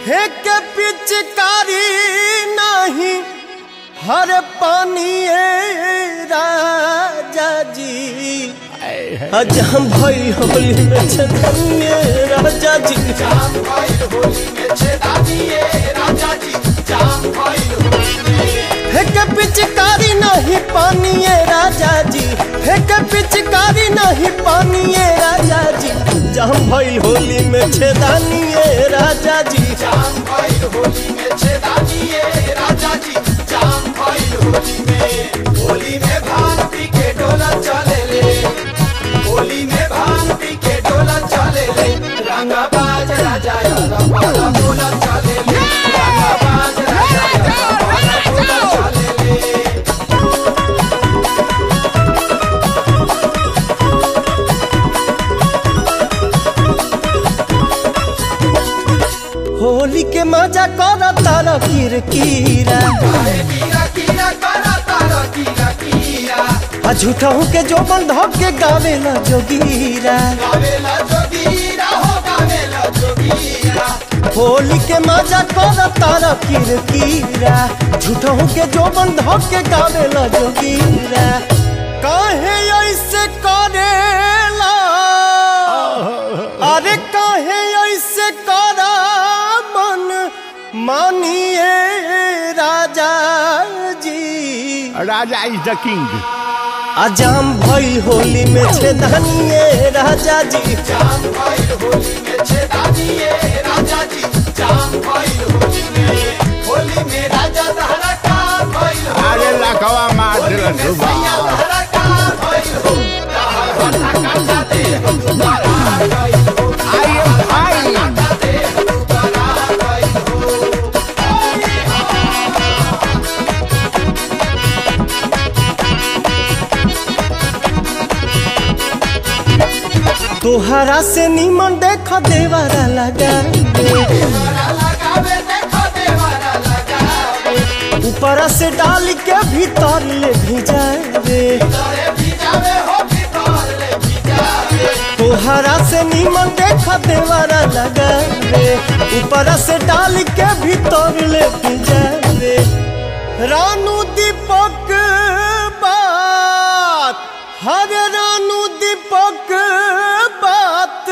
हे के पिचकारी नहीं हर पानी राजा जी आज हम भाई होली में छतनिए राजा जी फेंके पिचकारी नहीं पानिए राजा जी फेंके पिचकारी नहीं पानिए राजा जी जहम भइल होली में छेदानिए राजा जी होली में भांग पी के डोला चले ले होली में भांग पी के डोला चले ले रंगा बाज राजा रंगा डोला चले ले रंगा बाज राजा रंगा डोला चले ले होली के मजा कर तारा किरकिरा कीरा कीरा करा तारा कीरा कीरा आ झूठा के जोबन धक के गावेला जोगीरा गावेला जोगीरा हो गावेला जोगीरा होली के मजा कर तारा किरकिरा झूठा के जोबन धक के गावेला जोगीरा काहे ऐसे करेला अरे काहे ऐसे करा मन मानिए राजा जी राजा इज द किंग अजाम भइल होली में छेदानिए राजा जी जाम भइल होली में छेदानिए राजा जी जाम भइल होली में होली में राजा तहरा का भइल हो अरे लखवा मार होली दिल में सुबह सैया तहरा का भइल हो तहर हटा काटा दे दोबारा गइल हो आई एम फाइन काटा दे दोबारा गइल हो तोहरा से निमन देख देवारा लगा देवरा लगावे देखो देवरा लगावे ऊपर से डाल के भीतर ले भिजावे तोरे भिजावे हो भीतर ले भिजावे तोहरा से निमन देख देवारा लगावे ऊपर से डाल के भीतर ले भिजावे रानू दीपक बात हर रानू दीपक बात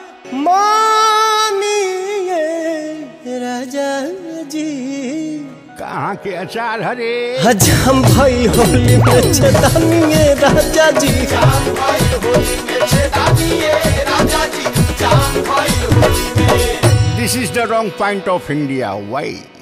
मानिए राजा जी कहाँ के अचार हरे हज हम भाई होली में छेदानिए राजा जी जाम भइल होली में छेदानिए राजा जी जाम भइल होली में this is the wrong point of India why